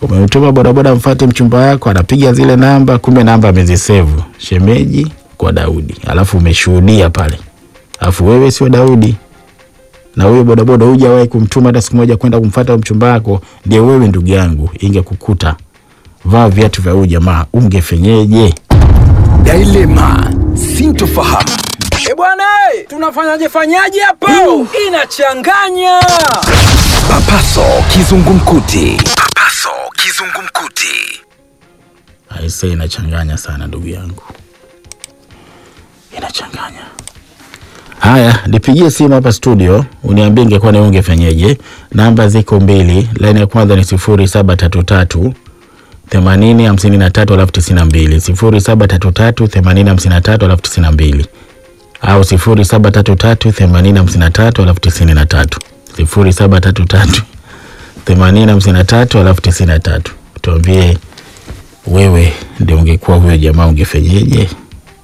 Umemtuma bodaboda mfate mchumba wako, anapiga zile namba, kumbe namba amezisevu shemeji kwa Daudi, alafu umeshuhudia pale, alafu wewe sio Daudi na huyo bodaboda hujawahi kumtuma hata siku moja kwenda kumfata mchumba wako, ndio wewe. Ndugu yangu, ingekukuta vaa viatu vya huyu jamaa, ungefenyeje? Dilema, sintofahamu. E bwana, eh, tunafanyaje fanyaje hapo? Inachanganya. Papaso kizungumkuti. Papaso kizungumkuti. Aise, inachanganya sana ndugu yangu, inachanganya. Haya, nipigie simu hapa studio uniambie ingekuwa ni wewe ungefenyeje. Namba ziko mbili, laini ya kwanza ni sifuri saba tatu tatu themanini hamsini na tatu alafu tisini na mbili sifuri saba tatu tatu themanini hamsini na tatu alafu tisini na mbili au sifuri saba tatu tatu themanini hamsini na tatu alafu tisini na tatu sifuri saba tatu tatu themanini hamsini na tatu alafu tisini na tatu tuambie wewe ndio ungekuwa huyo jamaa ungefenyeje?